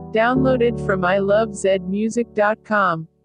Downloaded from ilovezmusic.com.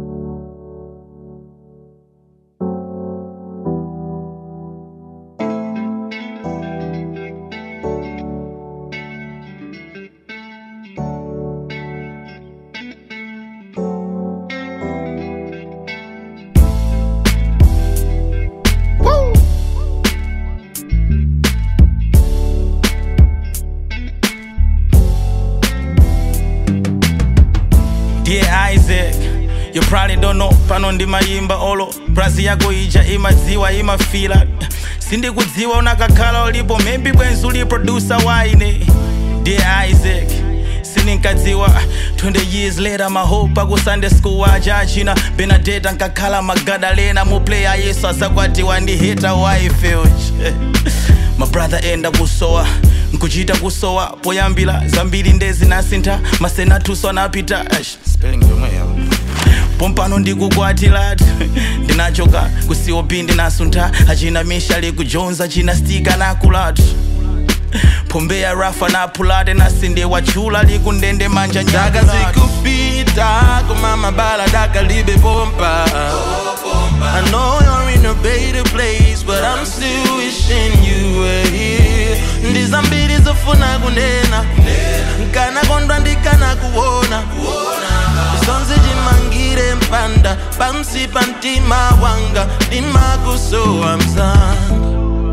Dear Isaac, you probably don't know pano ndimayimba olo brazi yako ija imadziwa imafila sindikudziwa unakakhala ulipo maybe bwenzi uli producer waine Dear Isaac sininkadziwa 20 years later mahope aku sunday school aja achina benadeta nkakhala magadalena muplayer yesu azakwatiwa ndi hita wife mabrother enda kusowa nkuchita kusowa poyambira zambiri ndezi nasintha masenatuso anapita Eish, spelling yomwe yawo pompano ndikukwatilati ndinachoka kucop ndinasuntha achina mishali kujonza china stika nakulati pombeya rafa napulate nasinde wachula likundende manja Daka nyakulati zikupita koma mabala daka libe bomba I know you're in a better place but I'm still wishing you were here ndizambiri zofuna kunena nkana kondwa ndikana kuona zonse chimangire mpanda pansi pa mtima wanga ndimakusowa mzanga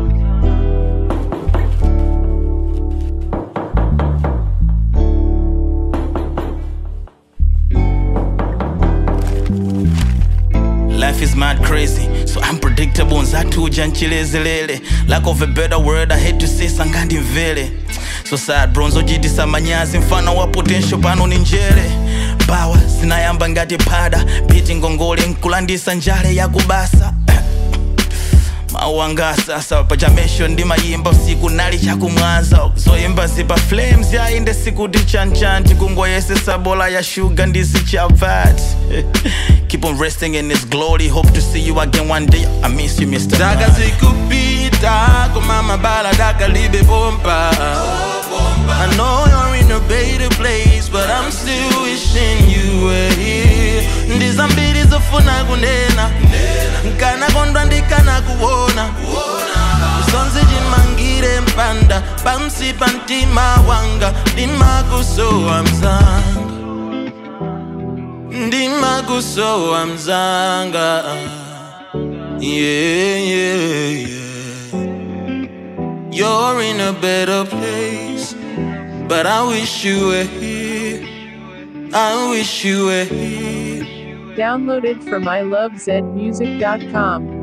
Life is mad crazy, so unpredictable. Nzatuja nchilezelele. Lack of a better word, I hate to say sangandi mvele. So sad bronzo jitisa manyazi mfano wa potential pano ni njere. Bawa zinayamba ngati pada, biti ngongole nkulandisa njale ya kubasa. mauanga sasa pachamesho ndimayimba usiku nali chakumwanza zoyimba zipa flames yainde sikuti chanchanti kungoyesesa bola ya shuga ndisichavat keep on resting in his glory hope to see you again one day i miss you mr daka Man. zikupita koma mabala daka libe bomba I know you're in a better place but I'm still wishing you were here ndizambiri zofuna kunena nkana kondwa ndikana kuona zonse chimangire mpanda pansi pa mtima wanga ndimakusowa mzanga ndimakusowa mzanga yeah, yeah, yeah. You're in a better place, but I wish you were here. I wish you were here. Downloaded from ilovezmusic.com.